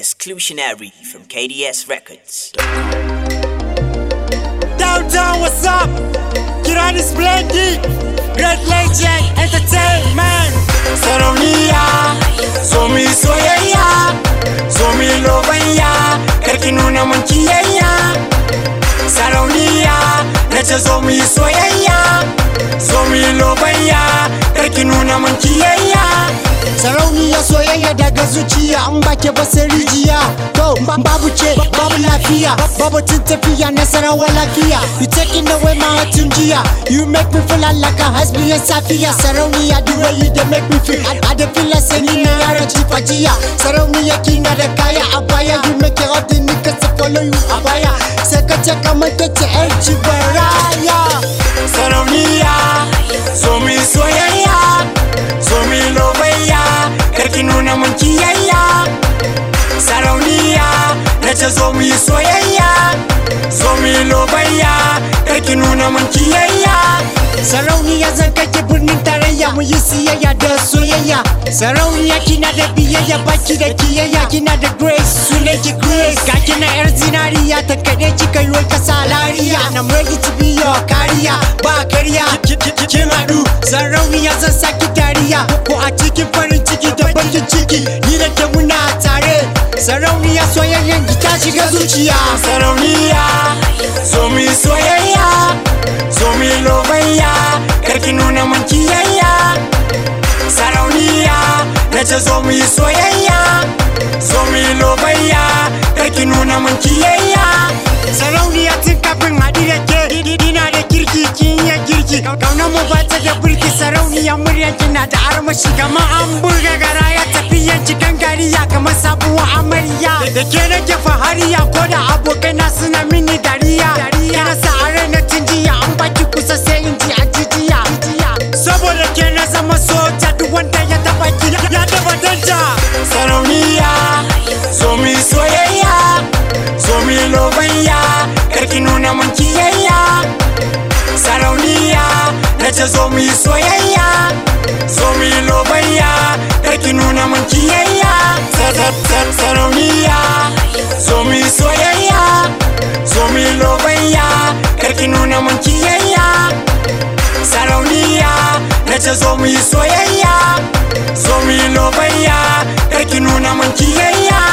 Exclusionary from KDS Records. Downtown, what's up? Kirani Splendid, Great Legend Entertainment. Sarauniya, so mi soyayya, so mi lobayya, karki nuna mun kiyayya. Sarauniya, na ce zo mu yi soyayya, so mi lobayya, karki nuna mun kiyayya. sarauniya soyayya daga zuciya an bake ba sai rijiya to ba- babu ce babu lafiya babu tun tafiya nasarawa lafiya you taking away my heart tun jiya you make me feel like a hasbiyan safiya sarauniya the way you dey make me feel I, I dey feel like say ni na yaran jifa jiya sarauniya kina da kaya a baya you make it all the niggas to follow you a baya sai ka ce kamar ta ce yar cibaraya sarauniya so mi soyayya so mi lobayya karki nuna mun kiyayya sarauniya na ce zo mu yi soyayya so mi lobayya karki nuna mun kiyayya Sarauniya zan kake birnin tarayya mu yi siyayya da soyayya Sarauniya kina da biyayya baki da kiyayya kina da grace sunan ki grace ga kina yar zinariya ta kaɗe kika yi ka salariya and I'm ready to be your kariya ba kariya kin haɗu Sarauniya zan saki dariya ko a cikin farin ciki da bakin ciki ni da ke muna tare Sarauniya soyayyan ki ta shiga zuciya sarauniya so mi soyayya so mi lobayya karki nuna mun kiyayya sarauniya na ce zo mu yi soyayya so mi lobayya karki nuna mun kiyayya Sarauniya tun kafin haɗu da ke Ina da kirki kin iya girki Kaunar mu ba ta da birki Sarauniya murya kina da armashi Kamar an burga gara ya tafiyan cikin gariya Kamar sabuwar amarya Da ke nake fahariya Ko da abokai na suna mini dariya Kina sa a ranar tun jiya An baki kusa sai in ji a jijiya Saboda ke na zama soja Duk wanda ya taba ki ya taba danja sarauniya so mi soyayya so mi lobayya karki nuna mun kiyayya sarauniya na ce zo mu yi soyayya so mi lobayya karki nuna mun kiyayya Sa- sa- sa- sarauniya so mi soyayya so mi lobayya karki nuna mun kiyayya sarauniya na ce zo mu yi soyayya so mu yi lobayya karki nuna mun kiyayya